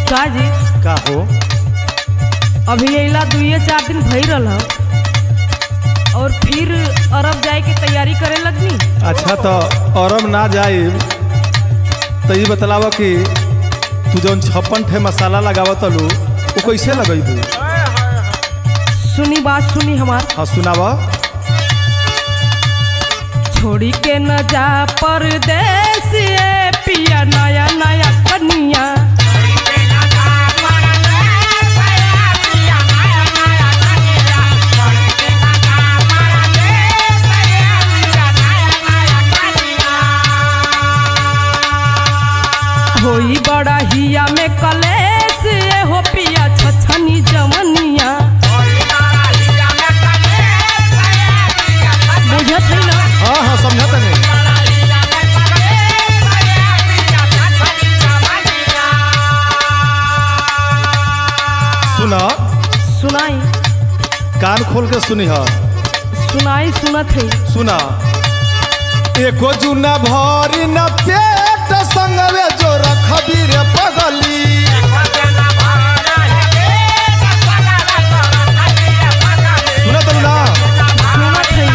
का जी का हो अभी अला दुइये चार दिन भई रहल और फिर अरब जाए के तैयारी करे लगनी अच्छा तो अरब ना जाई तो ये बतलावा कि तू जौन छप्पन ठे मसाला लगावत लू वो कैसे लगैबू सुनी बात सुनी हमार हाँ सुनावा छोड़ी के न जा परदेस ये पिया नया नया कनिया होई बड़ा हिया में कलेस ये हो पिया छछनी जमनिया बुझत है ना हाँ हाँ समझत नहीं सुना सुनाई कान खोल के सुनी हा सुनाई सुनत है सुना एको जुना भरी न पेट संगवे जो रखबी रे पगली सुनत ना सुनत है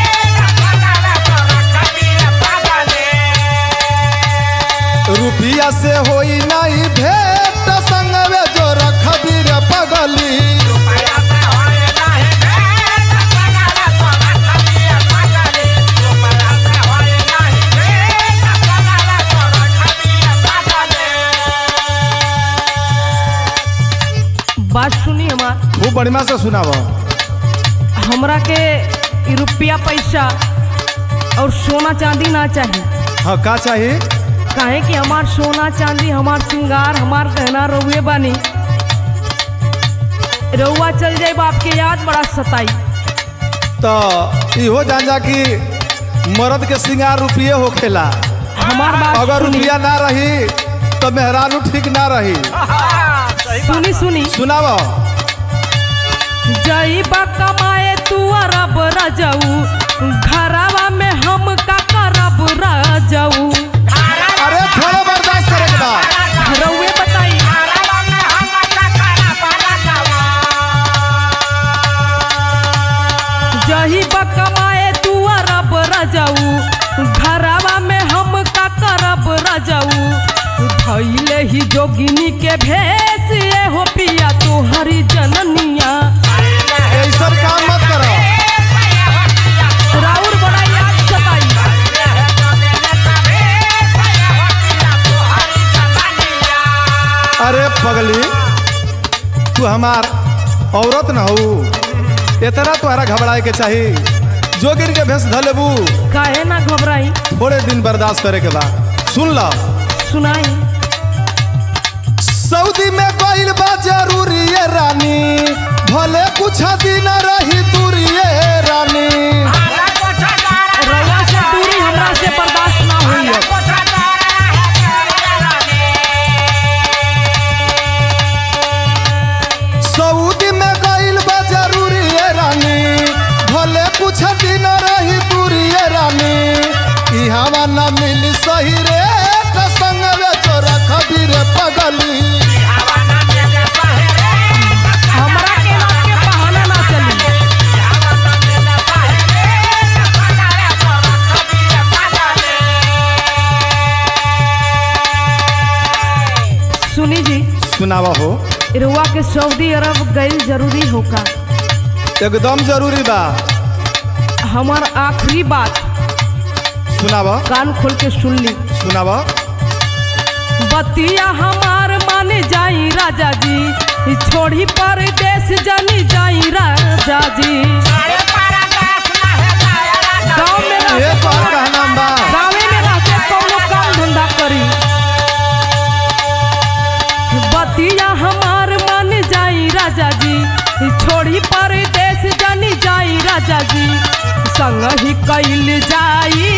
रुपिया से होई नहीं भेट संगवे जो रखबी रे पगली बात सुनी हमार खूब बढ़िया से सुनावा हमरा के ई रुपया पैसा और सोना चांदी ना चाहिए हाँ का चाहिए काहे कि हमार सोना चांदी हमार श्रृंगार हमार गहना रहुए बानी रउआ चल जाए बाप के याद बड़ा सताई तो इहो जान जा कि मर्द के सिंगार रुपये होखेला हमार बात अगर सुनी रुपया ना रही तो मेहरानू ठीक ना रही सुनी सुनी सुनावा जईबा कमाए तू अरब रजऊ घरवा में हम का करब रजऊ अरे थोड़ा बर्दाश्त करे के बा रउए बताई जही कमाए तू अरब रजऊ घरवा में हम का करब रजऊ धैले ही जोगिनी के भेस ये हो पिया तू हरी जननिया ऐसा काम मत करो राउर बड़ा याद सताई अरे पगली तू हमार औरत न हो इतना तुम्हारा घबराए के चाहिए जोगिर के भेस धलेबू काहे ना घबराई थोड़े दिन बर्दाश्त करे के बाद सुन लो सुनाई सऊदी में गइल बा जरूरी ये रानी भले कुछ दिन रही दूरी ये रानी रउआ से दूरी हमरा से बर्दाश्त ना हुई है सऊदी में गइल बा जरूरी ये रानी भले कुछ दिन रही दूरी ये रानी ई हवा न मिली सही रे त संगवे जो रखबी रे पगली हमरा के नाम के बहाना ना चली सुनी जी सुनावा हो रुआ के सऊदी अरब गइल जरूरी होगा एकदम जरूरी बा हमार आखिरी बात सुनावा कान खोल के सुन ली सुनावा बतिया हमार माने जाई राजा जी ई छोड़ी परदेश जानी जाई राजा जी गाँव में रह ये के तोहर कौनो- कहना बा गाँवे में रह के कौनो काम धंधा करी बतिया हमार मन जाई राजा जी ई छोड़ी परदेश जानी जाई राजा जी संग ही कैल जाई